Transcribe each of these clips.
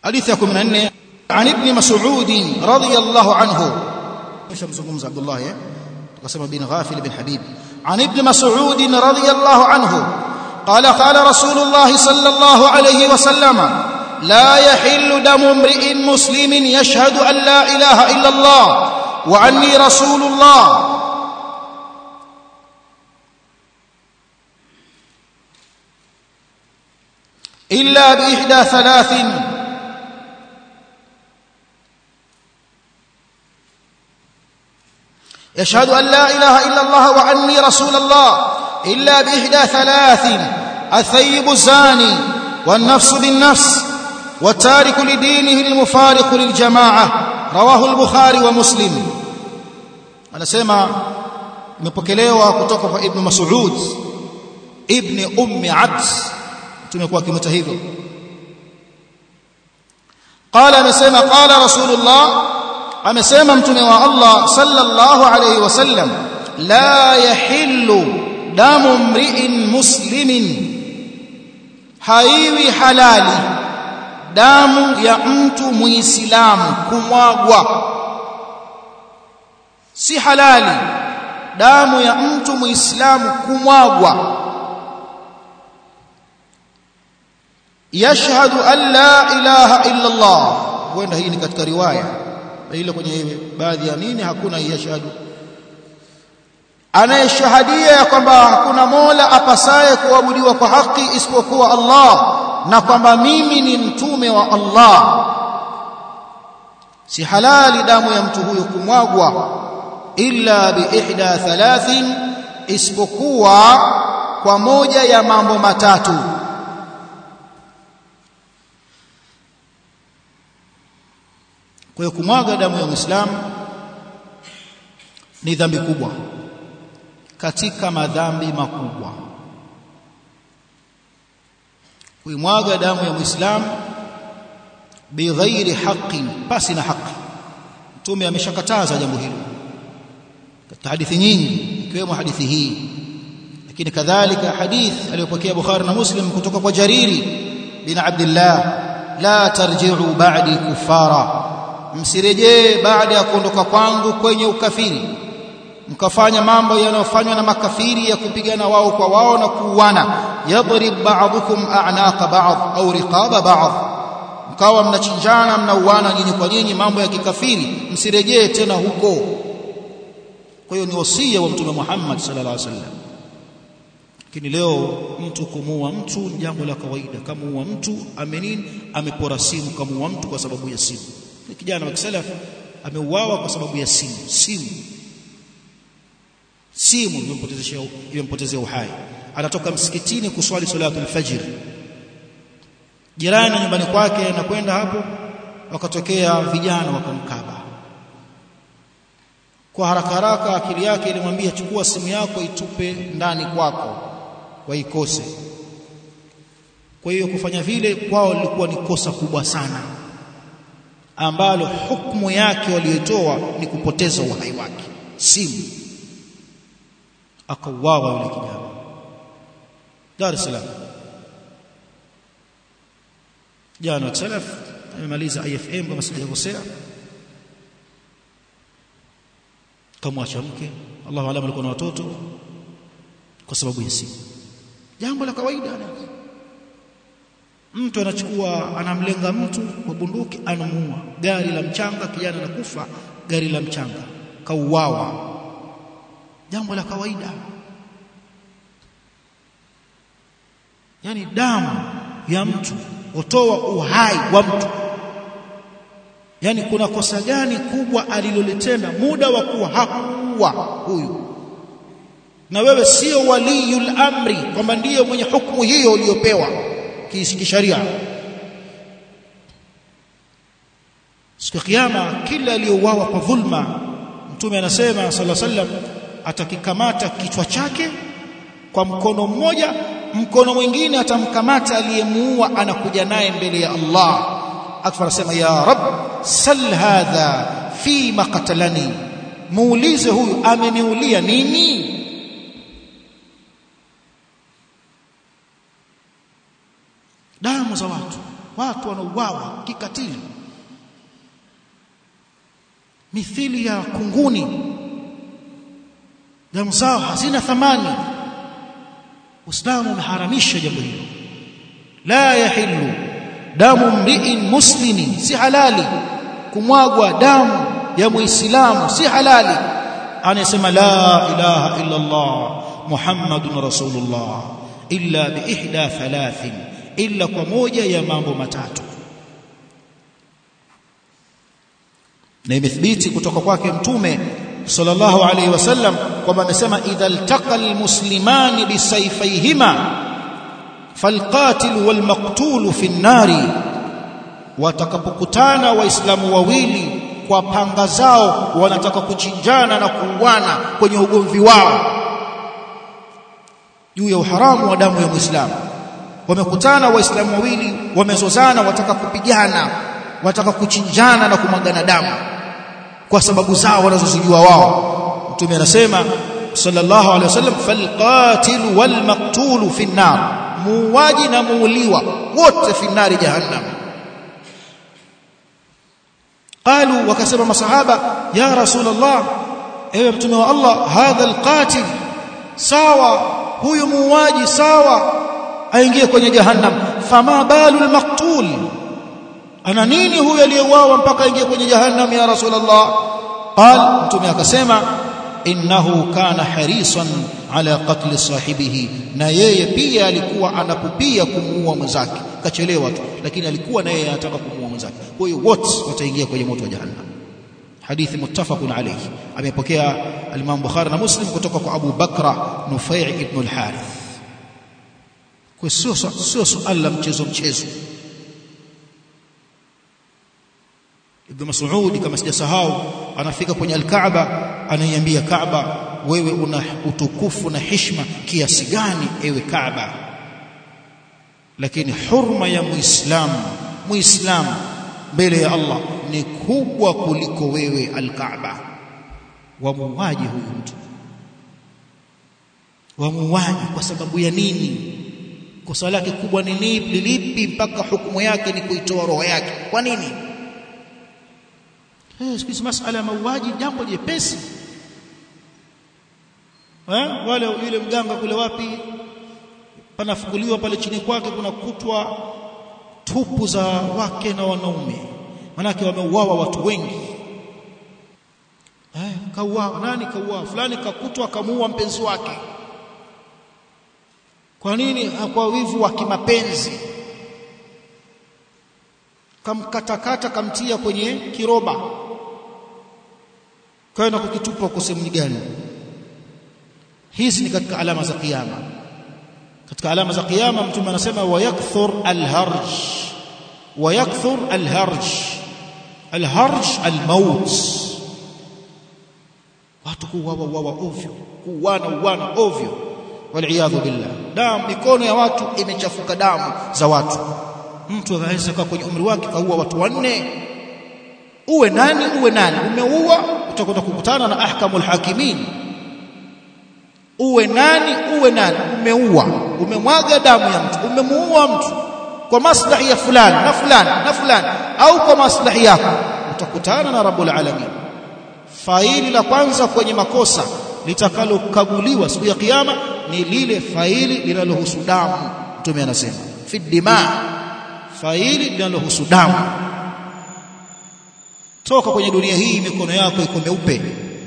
حديث 14 عن ابن مسعود رضي الله عنه مش مزغمز عبد الله قسم بن غافل بن حبيب عن ابن مسعود رضي الله عنه قال قال رسول الله صلى الله عليه وسلم لا يحل دم امرئ مسلم يشهد أن لا إله إلا الله وعني رسول الله إلا بإحدى ثلاث يشهد أن لا إله إلا الله وعني رسول الله إلا بإحدى ثلاث الثيب الزاني والنفس بالنفس والتارك لدينه المفارق للجماعة رواه البخاري ومسلم anasema imepokelewa kutoka kwa ibn Mas'ud ibn ummi Abd tumekuwa kimeta hivyo qala amesema qala rasulullah amesema mtume wa Allah sallallahu alayhi wasallam la yahillu damu mri'in muslimin haiwi halali damu ya mtu muislamu kumwagwa si halali damu ya mtu muislamu kumwagwa yashhadu an la ilaha illa Allah huenda hii ni katika riwaya ile kwenye baadhi ya nini hakuna yashhadu anayeshahadia ya kwamba hakuna mola apasaye kuabudiwa kwa haki isipokuwa Allah na kwamba mimi ni mtume wa Allah si halali damu ya mtu huyo kumwagwa illa bi ihda thalathin isipokuwa kwa moja ya mambo matatu kwa hiyo kumwaga damu ya Muislamu ni dhambi kubwa katika madhambi makubwa kuimwaga damu ya Muislamu bighairi haqqin pasi na haki mtume ameshakataza jambo hilo katika hadithi nyingi ikiwemo hadithi hii lakini kadhalika hadith aliyopokea Bukhari na Muslim kutoka kwa Jariri bin Abdullah la tarji'u ba'di kufara msirejee baada ya kuondoka kwangu kwenye ukafiri mkafanya mambo yanayofanywa na makafiri ya kupigana wao kwa wao na kuuana yadrib ba'dukum a'naqa ba'd au riqaba ba'd mkawa mnachinjana mnauana nyinyi kwa nyinyi mambo ya kikafiri msirejee tena huko kwa hiyo ni wasia wa mtume Muhammad sallallahu alaihi wasallam lakini leo mtu kumuua mtu ni jambo la kawaida kamuua mtu amenini amepora simu kamuua mtu kwa sababu ya simu ni kijana wa kisalaf ameuawa kwa sababu ya simu simu simu imempotezea imempotezea uhai anatoka msikitini kuswali salatul fajr jirani nyumbani kwake anakwenda hapo wakatokea vijana wakamkaba kwa haraka haraka akili yake ilimwambia chukua simu yako itupe ndani kwako waikose kwa hiyo kufanya vile kwao lilikuwa ni kosa kubwa sana ambalo hukumu yake waliotoa ni kupoteza uhai wake simu akauawa yule kijana Dar es Salaam jana wa salaf amemaliza IFM kama sijakosea kamwacha mke Allahu alam alikuwa na watoto kwa sababu ya simu jambo la kawaida mtu anachukua anamlenga mtu kwa bunduki anamuua gari la mchanga kijana anakufa gari la mchanga kauawa jambo la kawaida yani damu ya mtu hutoa uhai wa mtu yani kuna kosa gani kubwa alilolitenda muda wa kuwa hakuwa huyu na wewe sio waliyul amri kwamba ndiyo mwenye hukumu hiyo uliyopewa kisharia siku ya kiyama kila aliyouawa kwa dhulma mtume anasema sallallahu alaihi wasallam atakikamata kichwa chake kwa mkono mmoja mkono mwingine atamkamata aliyemuua anakuja naye mbele ya Allah akfa anasema ya rab sal hadha fi maqtalani muulize huyu ameniulia nini damu za watu watu wanauawa kikatili mithili ya kunguni damu zao hazina thamani Uislamu umeharamisha jambo hilo la yahillu damu mri'in muslimin si halali kumwagwa damu ya muislamu si halali anasema la ilaha illa Allah muhammadun rasulullah illa bi ihda thalathin illa kwa moja ya mambo matatu na imethibiti kutoka kwake mtume sallallahu alayhi wasallam kwamba amesema idha iltaqa almuslimani bisayfayhima falqatil walmaqtul fi an-nari watakapokutana waislamu wawili kwa panga zao wanataka kuchinjana na kuuana kwenye ugomvi wao juu ya uharamu wa damu ya muislamu wamekutana waislamu wawili wamezozana wataka kupigana wataka kuchinjana na kumwagana damu kwa sababu zao wanazozijua wao mtume anasema sallallahu alaihi wasallam falqatil walmaqtul fi an-nar muuaji na muuliwa wote fi nari jahannam qalu wakasema masahaba ya rasulullah ewe mtume wa Allah hadha alqatil sawa huyu muuaji sawa aingie kwenye jahannam fama balu almaqtul ana nini huyu aliyeuawa mpaka aingie kwenye jahannam ya rasulullah qal mtume akasema innahu kana harisan ala qatl sahibihi na yeye pia alikuwa anapupia kumuua mwenzake kachelewa tu lakini alikuwa na yeye anataka kumuua mwenzake kwa hiyo wote wataingia kwenye moto wa jahannam hadithi muttafaqun alayhi amepokea al-Imam Bukhari na Muslim kutoka kwa Abu Bakra Nufai' ibn al-Harith kwa sio sio suala la mchezo mchezo Ibn Mas'ud kama sijasahau anafika kwenye al-Kaaba anaiambia Kaaba wewe una utukufu na heshima kiasi gani ewe Kaaba lakini hurma ya muislamu muislamu mbele ya Allah ni kubwa kuliko wewe al-Kaaba wamuaji huyu mtu wamuaji kwa sababu ya nini kosa lake kubwa ni lipi mpaka hukumu yake ni kuitoa roho yake kwa nini eh siku masala ya mauaji jambo jepesi eh wale yule mganga kule wapi panafukuliwa pale chini kwake kuna kutwa tupu za wake na wanaume manake wameuawa watu wengi eh kauawa nani kauawa fulani kakutwa kamuua mpenzi wake kwa nini kwa wivu wa kimapenzi kamkatakata kamtia kwenye kiroba kaenda kukitupa kwa sehemu gani hizi ni katika alama za kiyama katika alama za kiyama mtume anasema wayakthur alharj wayakthur alharj alharj almaut watu kuuawa uawa ovyo kuuana uana ovyo waliyadhu billah damu mikono ya watu imechafuka damu za watu mtu anaweza kaa kwenye umri wake kaua watu wanne uwe nani uwe nani umeua utakwenda kukutana na ahkamul hakimin uwe nani uwe nani umeua umemwaga damu ya mtu umemuua mtu kwa maslahi ya fulani na fulani na fulani au kwa maslahi yako utakutana na rabbul alamin faili la kwanza kwenye makosa litakalokaguliwa siku ya kiyama ni lile faili linalohusu damu mtume anasema fi dima faili linalohusu damu toka kwenye dunia hii mikono yako iko meupe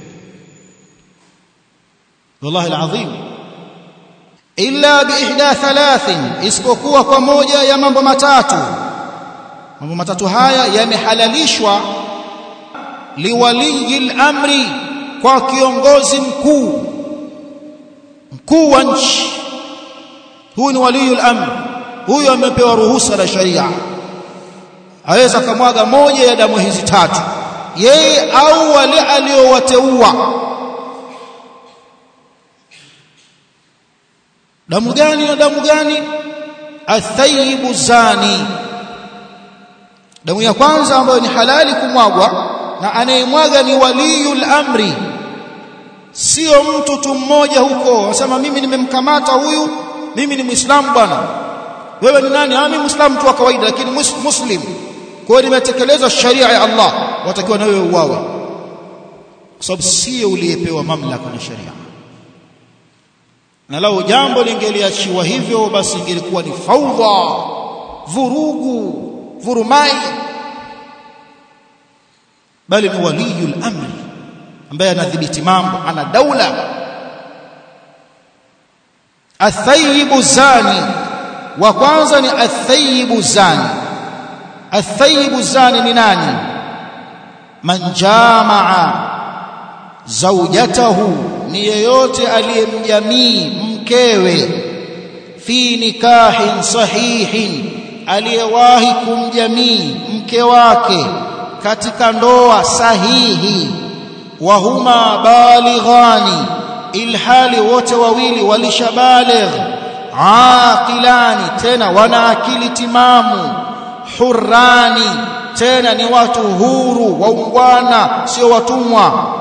wallahi alazim illa biihda thalathin isipokuwa kwa moja ya mambo matatu mambo matatu haya yamehalalishwa liwaliyi amri kwa kiongozi mkuu mkuu wa nchi huyu ni waliyul amr huyu amepewa ruhusa na sharia aweza kamwaga moja ya damu hizi tatu yeye au wale aliowateua damu gani na damu gani athayibu zani damu ya kwanza ambayo ni halali kumwagwa na anayemwaga ni waliyul amri sio mtu tu mmoja huko anasema mimi nimemkamata huyu mimi ni muislamu bwana wewe ni nani ah mimi muislamu tu wa kawaida lakini muslim kwa hiyo nimetekeleza sharia ya Allah watakiwa na wewe uwawe kwa sababu sio uliyepewa mamlaka na sharia na lao jambo lingeliachiwa hivyo basi ingelikuwa ni faudha vurugu vurumai bali ni waliyul amri ambaye anadhibiti mambo ana daula athayibu zani wa kwanza ni athayibu zani athayibu zani ni nani man jamaa zaujatahu ni yeyote aliyemjamii mkewe fi nikahin sahihin aliyewahi kumjamii mke wake katika ndoa sahihi wa huma balighani ilhali wote wawili walishabaligh aqilani tena wana akili timamu hurrani tena ni watu huru waungwana sio watumwa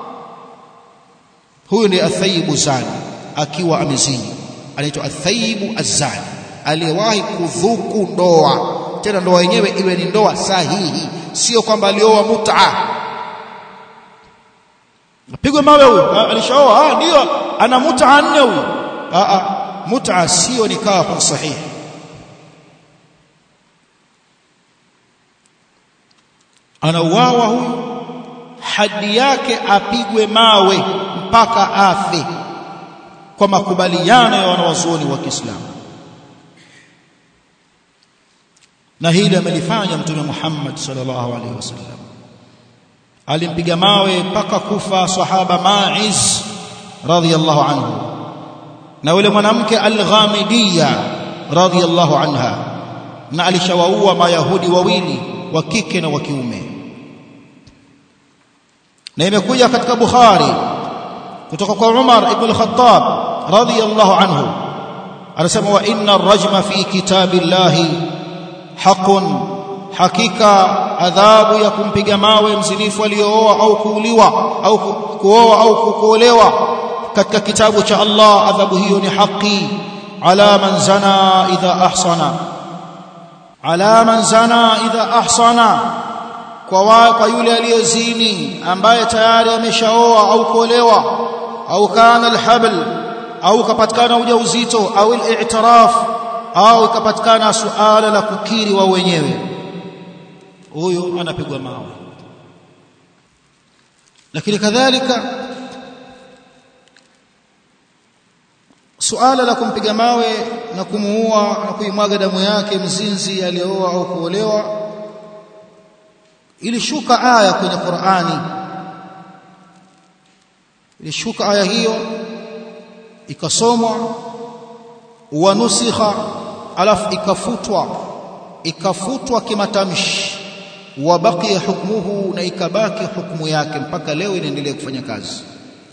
huyu ni athayibu zani akiwa amezini anaitwa athayibu azani aliyewahi kudhuku ndoa tena ndoa yenyewe iwe ni ndoa sahihi sio kwamba alioa mut'a apigwe mawe huyu alishaoa ah ndio ana mut'a nne huyu ah ah mut'a sio nikahu sahihi anauawa huyu hadi yake apigwe mawe mpaka afe kwa makubaliano ya wanawazuoni wa Kiislamu na hili amelifanya mtume Muhammad sallallahu alaihi wasallam alimpiga mawe mpaka kufa sahaba Ma'iz radhiyallahu anhu na yule mwanamke al-Ghamidiyya radhiyallahu anha na alishawaua mayahudi wawili wa kike na wa kiume na imekuja katika Bukhari kutoka kwa Umar ibn al-Khattab radhiyallahu anhu anasema wa inna ar-rajma fi kitabillahi haqqun hakika adhabu ya kumpiga mawe mzinifu aliyooa au kuuliwa au kuoa au kuolewa katika kitabu cha Allah adhabu hiyo ni haki ala man zana idha ahsana ala man zana idha ahsana kwa wa, kwa yule aliyezini ambaye tayari ameshaoa au kuolewa au kana alhabl au kapatikana ujauzito au al-i'tiraf au ikapatikana suala la kukiri wa wenyewe huyo anapigwa mawe lakini kadhalika suala la kumpiga mawe na kumuua na kuimwaga damu yake mzinzi aliyooa au kuolewa ilishuka aya kwenye Qur'ani ilishuka aya hiyo ikasomwa wanusikha alafu ikafutwa ikafutwa kimatamshi wabakia hukmuhu na ikabaki hukumu yake mpaka leo inaendelea kufanya kazi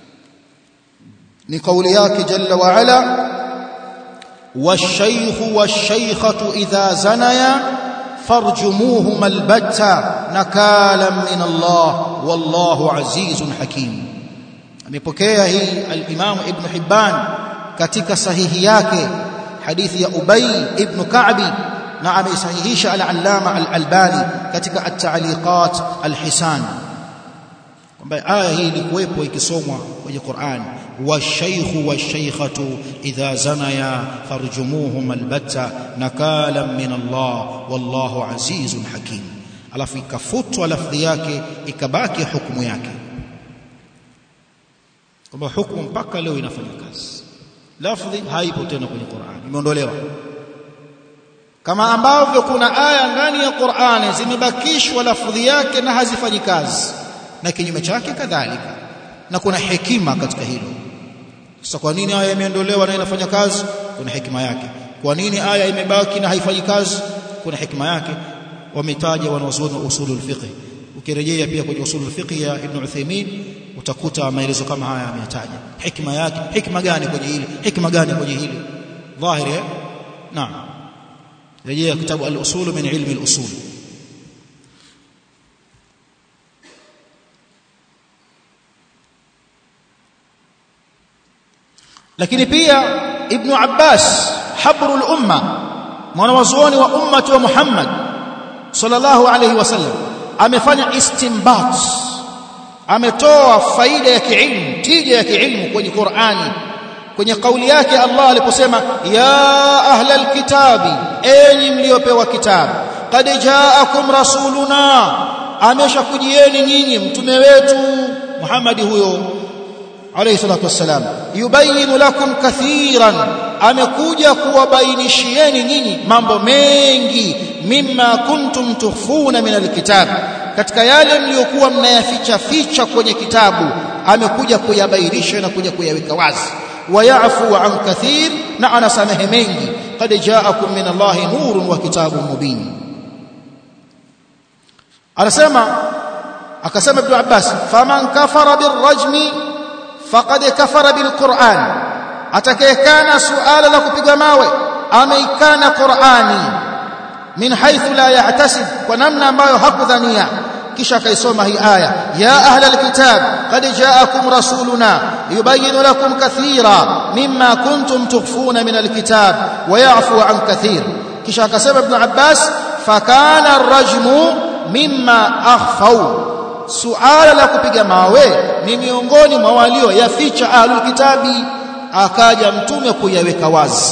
ni kauli yake jalla wa ala والشيخ والشيخة إذا زنيا فارجموهما البتة نكالا من الله والله عزيز حكيم amepokea hii al-Imam Ibn Hibban katika sahihi yake hadithi ya Ubay ibn Ka'bi na ameisahihisha al-Allama al-Albani katika at-Ta'liqat al-Hisan kwamba aya hii ilikuwepo ikisomwa kwenye Qur'an washaykhu washaykhatu idha zanaya farjumuhum albatta nakalan min Allah wallahu azizun hakim alafu ikafutwa lafdhi yake ikabaki hukumu yake kwamba hukumu mpaka leo inafanya kazi lafdhi haipo tena kwenye Qur'an imeondolewa kama ambavyo kuna aya ndani ya Qur'ani zimebakishwa lafdhi yake na hazifanyi kazi na kinyume chake kadhalika na kuna hekima katika hilo sasa kwa nini aya imeondolewa na inafanya kazi kuna hekima yake kwa nini aya imebaki na haifanyi kazi kuna hekima yake wametaja wanazuoni wa usulul fiqh ukirejea pia kwenye usulul fiqh ya Ibn Uthaymeen utakuta maelezo kama haya ameyataja hikma yake hikma gani kwenye hili hikma gani kwenye hili dhahiri eh naam rejea kitabu al-usul min ilmi al-usul lakini pia ibn Abbas habrul umma mwanawazuoni wa ummati wa Muhammad sallallahu alayhi wasallam amefanya istinbat ametoa faida ya kiilmu tija ya kiilmu kwenye Qur'ani kwenye kauli yake Allah aliposema ya ahla alkitabi enyi mliopewa kitabu qad jaakum rasuluna ameshakujieni nyinyi mtume wetu Muhammad huyo alayhi salatu wassalam yubayinu lakum kathiran amekuja kuwabainishieni nyinyi mambo mengi mimma kuntum tukhfuna min alkitab katika yale mliokuwa mnayaficha ficha kwenye kitabu amekuja kuyabainisha na kuja kuyaweka wazi wayafu an kathir na anasamehe mengi qad jaakum min allahi nurun wa kitabun mubin anasema akasema ibn abbas faman kafara birrajmi faqad kafara bilquran atakayekana suala la kupiga mawe ameikana qurani min haythu la yahtasib kwa namna ambayo hakudhania kisha akaisoma hii aya ya ahla alkitab qad jaakum rasuluna yubayyin lakum kathira mimma kuntum tukhfuna min alkitab wa ya'fu an kathir kisha akasema ibn abbas fakana arrajmu mimma akhfau suala la kupiga mawe ni miongoni mwa walio yaficha ahlul kitabi akaja mtume kuyaweka wazi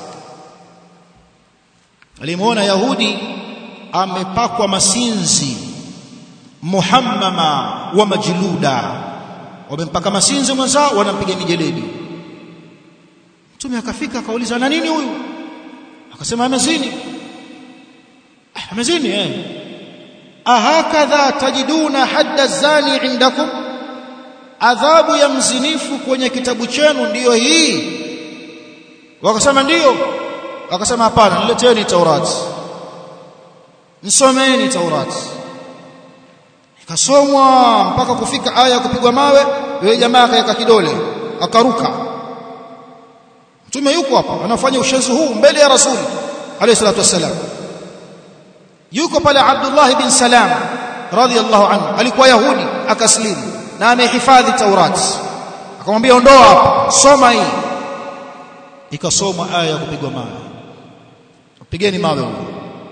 alimuona yahudi amepakwa masinzi muhammama wa majluda wamempaka masinzi mwenzao wanampiga mijeledi mtume akafika akauliza na nini huyu akasema amezini amezini eh ahakadha tajiduna hadda zani indakum adhabu ya mzinifu kwenye kitabu chenu ndiyo hii wakasema ndiyo akasema hapana nileteni taurati nisomeni taurati ikasomwa mpaka kufika aya ya kupigwa mawe yule jamaa akaweka kidole akaruka mtume yuko hapa anafanya ushenzi huu mbele ya rasuli alayhi salatu wassalam yuko pale Abdullah bin Salam radhiyallahu anhu alikuwa yahudi akaslimu na amehifadhi taurati akamwambia ondoa hapa soma hii ikasomwa aya ya kupigwa mawe pigeni mawe huko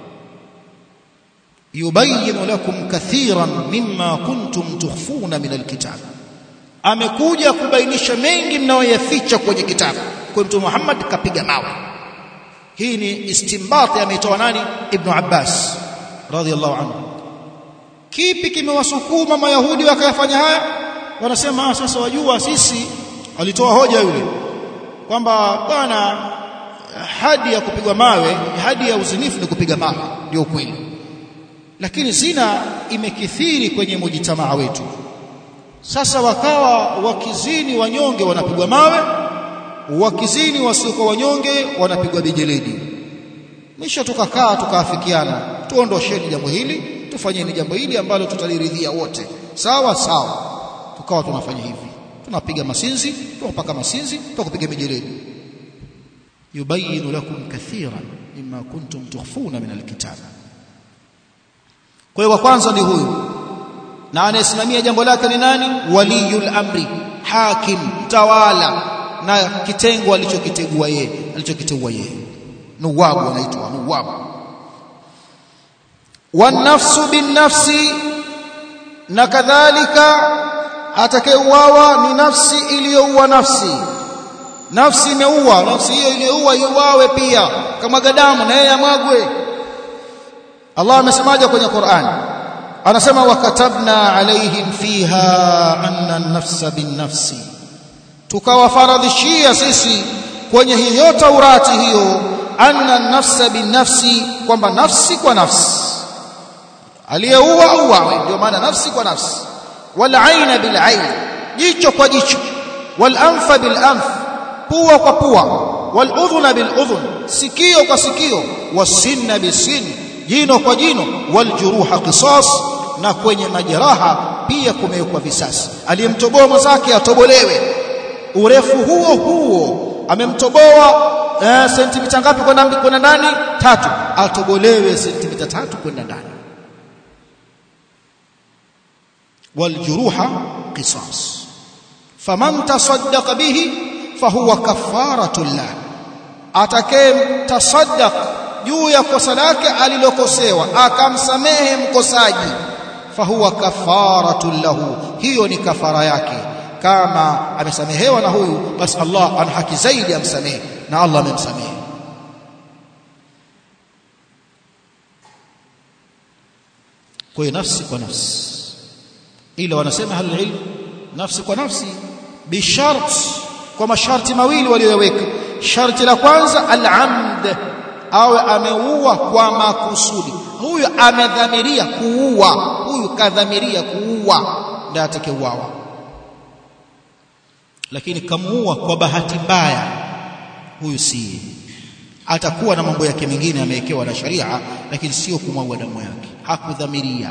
yubayyin lakum kathiran mimma kuntum tukhfuna min alkitab amekuja kubainisha mengi mnayoyaficha kwenye kitabu kwa mtume Muhammad kapiga mawe hii ni istinbati ametoa nani ibn Abbas radhiyallahu anhu kipi kimewasukuma mayahudi wakayafanya haya wanasema sasa wajua sisi alitoa hoja yule kwamba bwana hadi ya kupigwa mawe hadi ya uzinifu ni kupiga mawe ndio kweli lakini zina imekithiri kwenye mujitamaa wetu sasa wakawa wakizini wanyonge wanapigwa mawe wakizini wasiokuwa wanyonge wanapigwa bijeledi mwisho tukakaa tukaafikiana tuondosheni jambo hili tufanyeni jambo hili ambalo tutaliridhia wote sawa sawa tukawa tunafanya hivi tunapiga masinzi tunapaka masinzi tunakupiga mijeledi yubayinu lakum kathiran mimma kuntum tukhfuna min alkitab kwa hiyo wa kwanza ni huyu na anayesimamia jambo lake ni nani waliyul amri hakim tawala na kitengo alichokitegua yeye alichokiteua yeye nuwabu anaitwa nuwabu wanafsu binnafsi na kadhalika atakayeuawa ni nafsi iliyoua nafsi nafsi imeua nafsi hiyo iliyoua iuawe pia kama gadamu na yeye amwagwe Allah amesemaje kwenye Qur'an anasema wakatabna alaihim fiha anna an-nafsa bin-nafsi tukawafaradhishia sisi kwenye hiyo Taurati hiyo anna an-nafsa bin-nafsi kwamba nafsi kwa nafsi aliyeua auawe ndio maana nafsi kwa nafsi wal aina bil ain jicho kwa jicho wal anfa bil anf pua kwa pua wal udhuna bil udhun sikio kwa sikio wasinna bisin jino kwa jino wal juruha qisas na kwenye majeraha pia kumewekwa visasi aliyemtoboa mwenzake atobolewe urefu huo huo amemtoboa eh, sentimita ngapi kwenda kwenda ndani tatu atobolewe sentimita tatu kwenda ndani والجروح قصاص فمن تصدق به فهو كفارة له atakaye tasaddaq juu ya kosa lake alilokosewa akamsamehe mkosaji fahuwa kafaratun lahu hiyo ni kafara yake kama amesamehewa na huyu basi Allah ana haki zaidi amsamehe na Allah amemsamehe kwa hiyo nafsi kwa nafsi ila wanasema ahlul ilm nafsi kwa nafsi bishart kwa masharti mawili waliyoweka sharti la kwanza al-amd awe ameua kwa makusudi huyu amedhamiria kuua huyu kadhamiria kuua ndio atakayeuawa lakini kamuua kwa bahati mbaya huyu si atakuwa na mambo yake mengine amewekewa na sharia lakini sio kumwaga damu yake hakudhamiria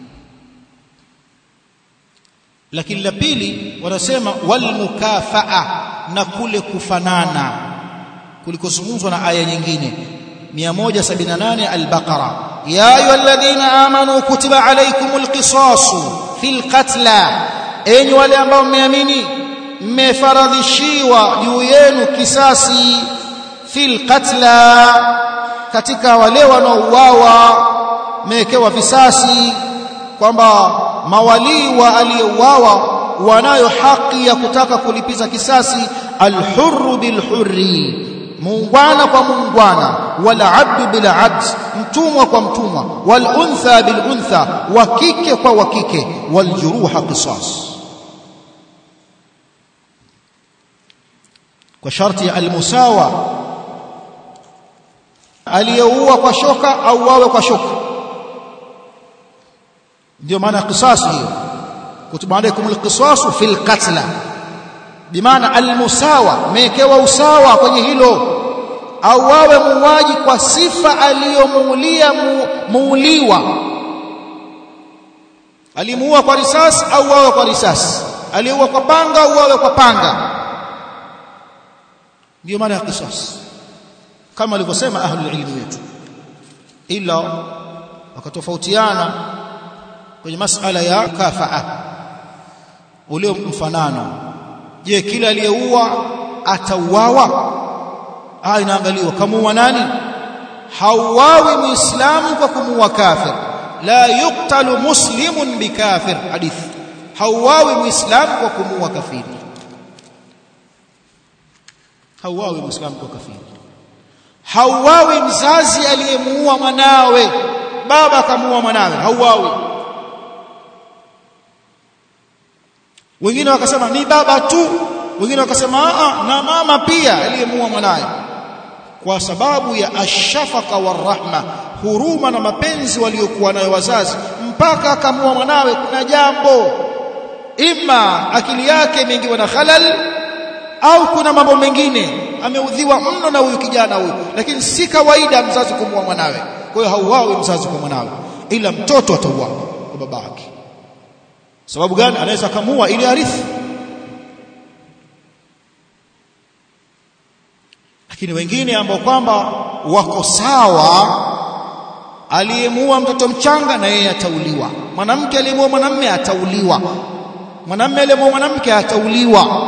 lakini la pili wanasema walmukafaa na kule kufanana kulikozungumzwa na aya nyingine 178 al-Baqara ya ayyuhalladhina amanu kutiba alaykumul qisasu fil qatla enyi wale ambao mmeamini mmefaradhishiwa juu yenu kisasi fil qatla katika wale wanaouawa mmewekewa visasi kwamba mawalii wa aliyeuawa wanayo haki ya kutaka kulipiza kisasi alhurru bilhurri muungwana kwa muungwana wala abdu bila abd mtumwa kwa mtumwa wal untha bil untha wa kike kwa wa kike wal juruha qisas kwa sharti ya almusawa aliyeua kwa shoka au wawe kwa shoka ndio maana qisas hiyo kutiba alaykum alqisasu fil qatla bimaana almusawa mekewa usawa kwenye hilo au wawe muuaji kwa sifa aliyomuulia muuliwa alimuua kwa risasi au wawe kwa risasi aliua kwa panga au wawe kwa panga ndio maana ya qisas kama alivyosema ahlul ilmi wetu ila wakatofautiana kwenye masala ya kafaa ule mfanano je kila aliyeua atauawa ah inaangaliwa kamuua nani hauawi muislamu kwa kumuua kafir la yuqtalu muslimun bikafir hadith hauawi muislamu kwa kumuua kafiri hauawi muislamu kwa kafiri hauawi mzazi aliyemuua mwanawe baba akamuua mwanawe hauawi wengine wakasema ni baba tu wengine wakasema a na mama pia aliyemuua mwanaye kwa sababu ya ashafaka warahma huruma na mapenzi waliokuwa nayo wazazi mpaka akamua mwanawe kuna jambo ima akili yake imeingiwa na khalal au kuna mambo mengine ameudhiwa mno na huyu kijana huyu lakini si kawaida mzazi kumua mwanawe kwa hiyo hauawi mzazi kwa mwanawe ila mtoto atauawa kwa baba yake sababu gani anaweza kamua ili arithi lakini wengine ambao kwamba wako sawa aliyemuua mtoto mchanga na yeye atauliwa mwanamke aliyemuua mwanamume atauliwa mwanamume aliyemuua mwanamke atauliwa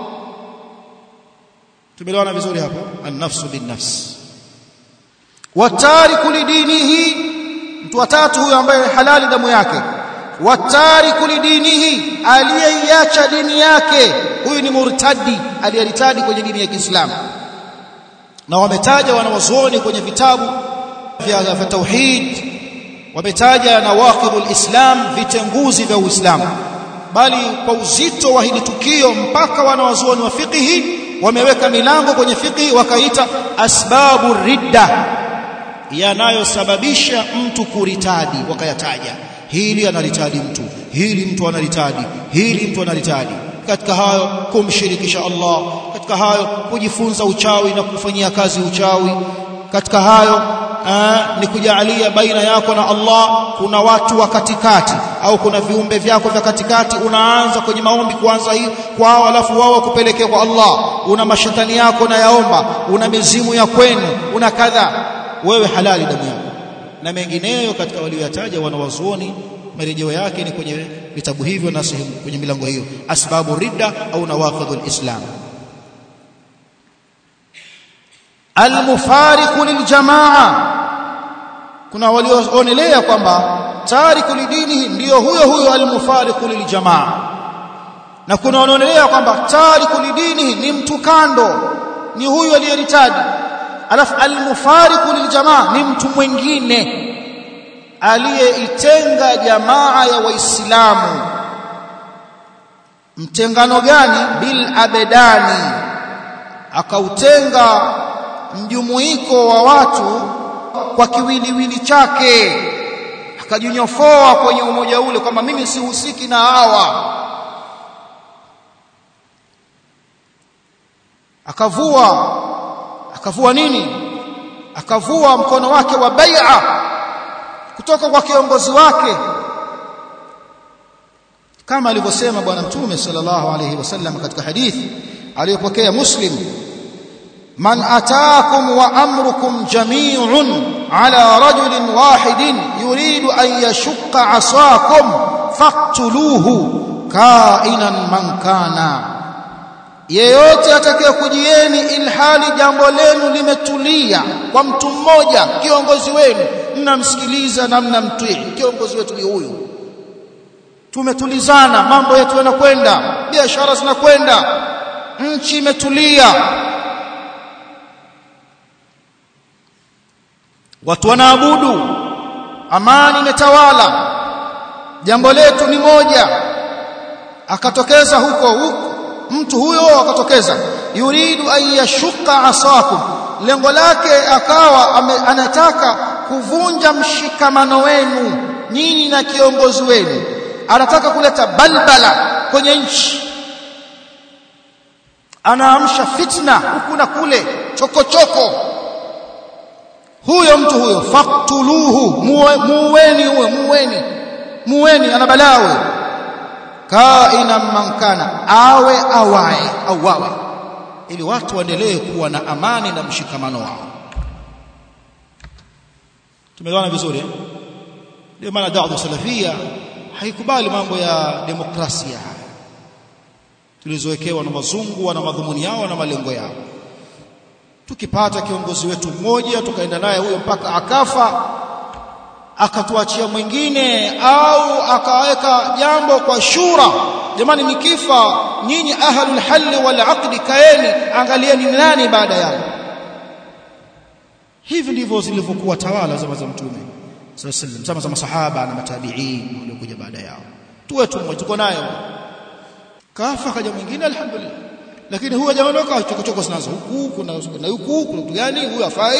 tumeelewana vizuri hapo an-nafsu bin-nafs watariku lidinihi mtu watatu huyo ambaye halali damu yake watariku lidinihi aliyeiacha dini yake huyu ni murtadi aliyeritadi kwenye dini ya Kiislamu na wametaja wanawazuoni kwenye vitabu vya, vya tauhid wametaja nawaqidul islam vitenguzi vya uislamu bali kwa uzito wa hili tukio mpaka wanawazuoni wa fiqhi wameweka milango kwenye fiqhi wakaita asbabu ridda yanayosababisha mtu kuritadi wakayataja hili analitadi mtu hili mtu analitadi hili mtu analitadi katika hayo kumshirikisha Allah katika hayo kujifunza uchawi na kufanyia kazi uchawi katika hayo aa, ni kujalia baina yako na Allah kuna watu wa katikati au kuna viumbe vyako vya katikati unaanza kwenye maombi kuanza hii kwao alafu wao kupelekea kwa Allah una mashetani yako na yaomba una mizimu ya kwenu una kadha wewe halali damu yako na mengineyo katika walioyataja wanawazuoni marejeo yake ni kwenye vitabu hivyo na sehemu kwenye milango hiyo asbabu ridda au nawaqidul islam almufariqu liljamaa kuna walioonelea kwamba tariku lidinihi ndiyo huyo huyo almufariqu liljamaa na kuna wanaonelea kwamba tariku lidinihi ni mtu kando ni huyo aliyeritadi alafu almufariqu liljamaa ni mtu mwingine aliyeitenga jamaa ya waislamu mtengano gani bil abedani akautenga mjumuiko wa watu kwa kiwiliwili chake akajinyofoa kwenye umoja ule kwamba mimi sihusiki na hawa akavua akavua nini akavua mkono wake wa bai'a kutoka kwa kiongozi wake kama alivyosema bwana mtume sallallahu alayhi wasallam katika hadithi aliyopokea muslim man ataakum wa amrukum jami'un ala rajulin wahidin yuridu an yashqa asakum faqtuluhu kainan man kana yeyote atakayekujieni ilhali jambo lenu limetulia kwa mtu mmoja kiongozi wenu mnamsikiliza na mnamtii kiongozi wetu ni huyu tumetulizana mambo yetu yanakwenda biashara zinakwenda nchi imetulia watu wanaabudu amani imetawala jambo letu ni moja akatokeza huko huko mtu huyo akatokeza yuridu an yashuqa asakum lengo lake akawa ame, anataka kuvunja mshikamano wenu nyinyi na kiongozi wenu anataka kuleta balbala kwenye nchi anaamsha fitna huku na kule chokochoko huyo mtu huyo faktuluhu muweni huyo muweni muweni ana balawe kaina mankana awe awae awawe ili watu waendelee kuwa na amani na mshikamano wao tumeelewana vizuri eh? ndio maana da'wa salafia haikubali mambo ya demokrasia tulizowekewa na wazungu na madhumuni yao na malengo yao tukipata kiongozi wetu mmoja tukaenda naye huyo mpaka akafa akatuachia mwingine au akaweka jambo kwa shura jamani nikifa nyinyi ahlul halli wal aqdi kaeni angalieni nani baada yangu hivi ndivyo zilivyokuwa tawala zama za mtume sallallahu alaihi zama za masahaba na matabiin waliokuja baada yao tuwe tu tuko nayo kafa kaja mwingine alhamdulillah lakini huyo jamaa ndio chokochoko zinazo huku kuna na huku kuna kitu gani huyo afai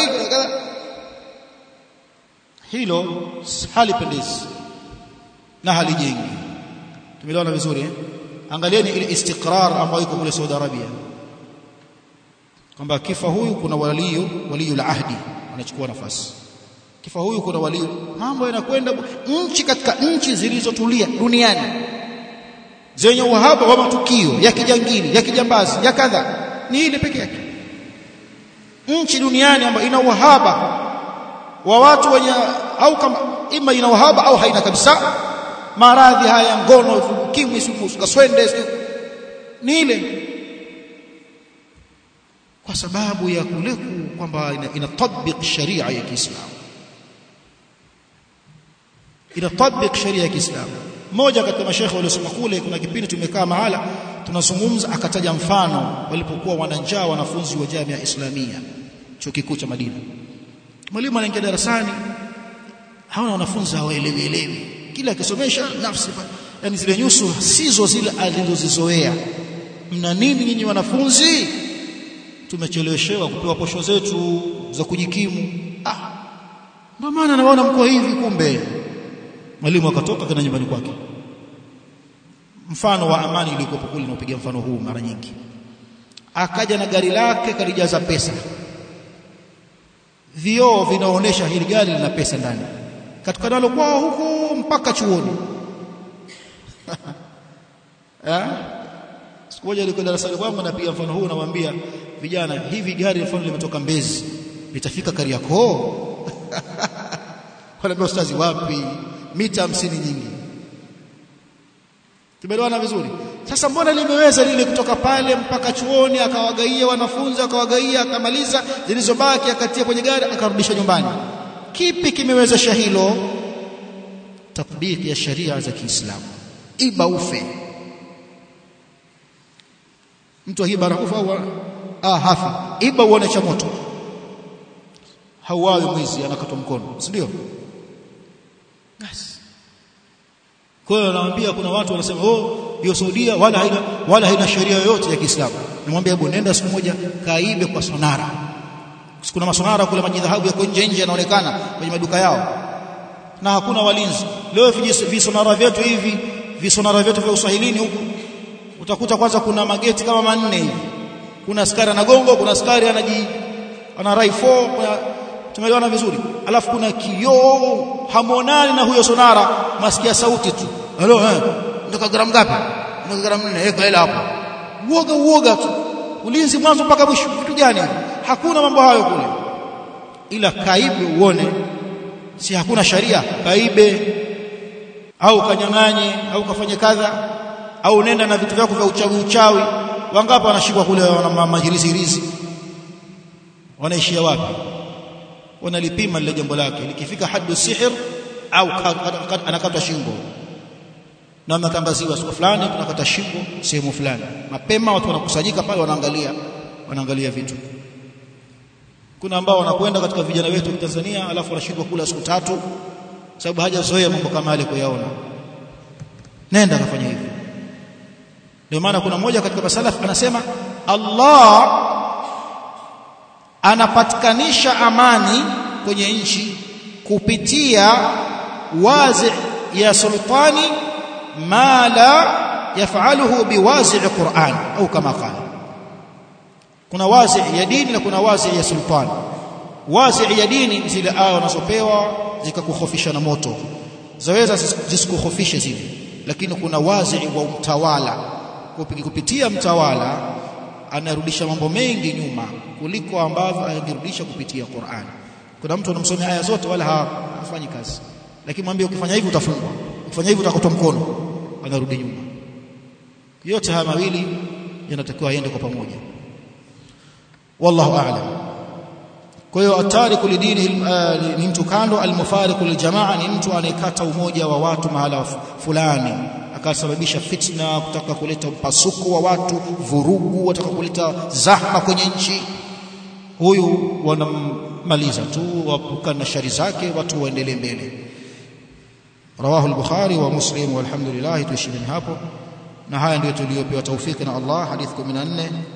hilo halipendezi na halijengi tumeelewana vizuri eh? angalieni ile istiqrar ambayo iko kule Saudi Arabia kwamba kifa huyu kuna waliyu waliyu ahdi anachukua nafasi kifa huyu kuna waliyu mambo yanakwenda nchi katika nchi zilizotulia duniani zenye uhaba wa matukio ya kijangili ya kijambazi ya kadha ni ile peke yake nchi duniani ambayo ina uhaba wa watu wenye au kama ima ina uhaba au haina kabisa maradhi haya ngono ukimwi kaswende ni ile kwa sababu ya kule kwamba inatabik sharia ya Kiislamu inatabik sharia ya Kiislamu mmoja katika mashekhe waliosoma kule kuna kipindi tumekaa mahala tunazungumza akataja mfano walipokuwa wananjaa wanafunzi wa Jamia Islamia chuo kikuu cha Madina mwalimu anaingia darasani hawana wanafunzi hawaelewi elewi kila akisomesha nafsi yani zile nyuso sizo zile alizozizoea mna nini nyinyi wanafunzi tumecheleweshewa kupewa posho zetu za kujikimu ah ndio maana naona mko hivi kumbe mwalimu akatoka kana nyumbani kwake mfano wa amani ilikuwa kule napiga mfano huu mara nyingi akaja na gari lake kalijaza pesa vioo vinaonesha hili gari lina pesa ndani katika nalo kwao huku mpaka chuoni eh siku moja nilikuwa darasani kwangu napiga mfano huu namwambia vijana hivi gari mfano limetoka Mbezi litafika Kariakoo wanaambia ustazi wapi mita hamsini nyingi tumeelewana vizuri sasa mbona limeweza lile kutoka pale mpaka chuoni akawagaia wanafunzi akawagaia akamaliza zilizobaki akatia kwenye gari akarudisha nyumbani kipi kimewezesha hilo tatbiki ya sharia za Kiislamu iba ufe mtu akiba anakufa au ah hafi iba uone cha moto hauawi mwizi anakatwa mkono si ndio yes. kwa hiyo naambia kuna watu wanasema oh hiyo Saudia wala haina wala haina sheria yoyote ya Kiislamu nimwambia hebu nenda siku moja kaibe kwa sonara kuna masonara kule maji dhahabu yako nje nje yanaonekana kwenye maduka yao na hakuna walinzi leo visonara vyetu hivi visonara vyetu vya uswahilini huku utakuta kwanza kuna mageti kama manne hivi kuna askari anagongo kuna askari anaji ana raifo tumeelewana vizuri alafu kuna kioo hamonani na huyo sonara masikia sauti tu halo eh ndoka gramu ngapi ndoka gramu 4 weka hela hapo uoga uoga tu ulinzi mwanzo mpaka mwisho kitu gani hakuna mambo hayo kule ila kaibe uone si hakuna sharia kaibe au kanyang'anye au kafanye kadha au nenda na vitu vyako vya uchawi uchawi wangapi wanashikwa kule wana majirisi hirizi wanaishia wapi wanalipima lile jambo lake likifika hadu sihir au anakatwa shingo na matangaziwa siku fulani tunakata shingo sehemu fulani mapema watu wanakusanyika pale wanaangalia wanaangalia vitu kuna ambao wanakwenda katika vijana wetu wa Tanzania alafu wanashindwa kula siku tatu sababu hajazoea mambo kama yale kuyaona nenda kafanya hivyo ndio maana kuna mmoja katika masalaf anasema Allah anapatikanisha amani kwenye nchi kupitia wazi ya sultani ma la yafaluhu biwazi Qur'an au kama qala kuna wazi ya dini na kuna wazi ya sultani wazi ya dini zile aya unazopewa zikakukhofisha na moto zaweza zisikukhofishe zile lakini kuna wazi wa mtawala kupitia mtawala anarudisha mambo mengi nyuma kuliko ambavyo angerudisha kupitia Qur'an kuna mtu anamsomea aya zote wala hafanyi kazi lakini mwambie ukifanya hivi utafungwa ukifanya hivi utakatwa mkono anarudi nyuma yote haya mawili yanatakiwa yaende kwa pamoja wallahu a'lam kwa hiyo atariku lidini ni mtu kando almufariqu liljamaa ni mtu anayekata umoja wa watu mahala fulani akasababisha fitna kutaka kuleta mpasuko wa watu vurugu wataka kuleta zahma kwenye nchi huyu wanammaliza tu wapuka na shari zake watu waendelee mbele rawahu al-bukhari wa muslim walhamdulillah tuishini hapo na haya ndio tuliyopewa taufiki na Allah hadith 14